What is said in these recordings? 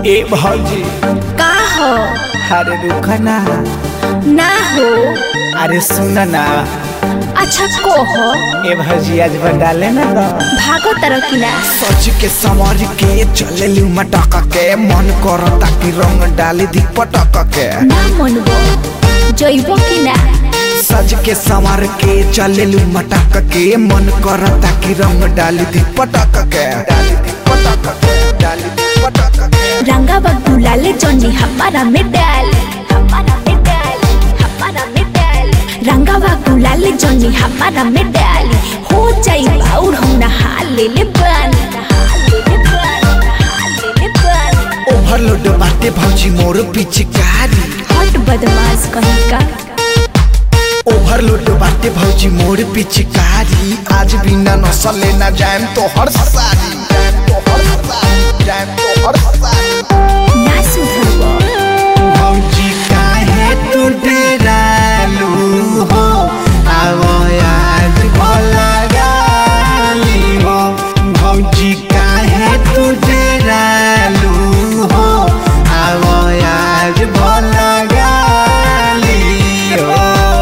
ए भौजी का हो अरे रुका ना ना हो अरे सुन ना अच्छा को हो ए भौजी आज डाले ना तो भागो तरह की ना सच के समझ के चले लू मटक के मन करता कि रंग डाली दी पटक के ना मनबो जइबो की ना सज के संवर के चले लू मटक के मन करता कि रंग डाली दी पटक के डाली दी पटक के डाली दी पटक के रंगा बग्गू लाले जॉनी हमारा में डाल हमारा में डाल हमारा में डाल रंगा बग्गू लाले जॉनी हमारा में डाल हो जाई बाउर हम नहा ले ले बानी नहा ले ले बानी नहा ले ले बानी ओवरलोड बाटे भौजी मोर पिचकारी हट बदमाश कहीं का ओवरलोड बाटे भौजी मोर पिचकारी आज बिना नसल लेना जाएम तो हर सारी जाएम तो हर सारी जाएम तो हर सारी ना सुधरबो भौजी काहे तू डेरालू हो आवो आज भला गाली हो भौजी काहे तू डेरालू हो आवो आज भला गाली हो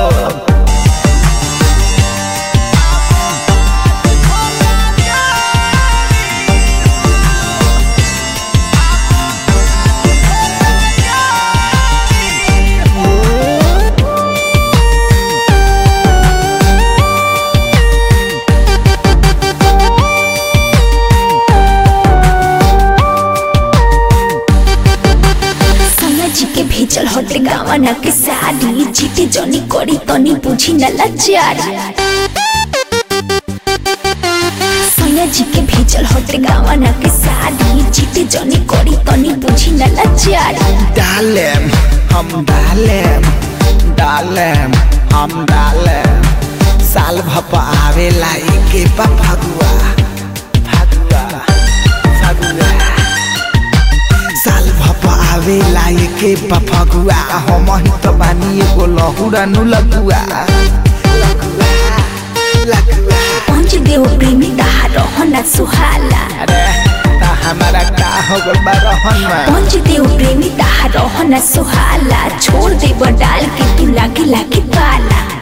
सोना जी के भेजल हटे गावना के साड़ी जीते जनी करी तनी बुझी न लाचारी सोना जी के भेजल हटे गावना के साड़ी जीते जनी करी तनी बुझी न लाचारी डालेम हम डालेम डालेम हम डालेम साल भप आवेला एके बा फगुआ फगुआ फगुआ साल भप आवेला एके बा फगुआ हम ही तो बानी एगो लहुरा नु लगुआ लगुआ लगुआ पंच देव प्रेमी ताहा रहना सुहाला अरे ता हमारा का हो गल बा रहन में पंच देव प्रेमी ताहा रहना सुहाला छोड़ देब डाल के तू लागे लागे पाला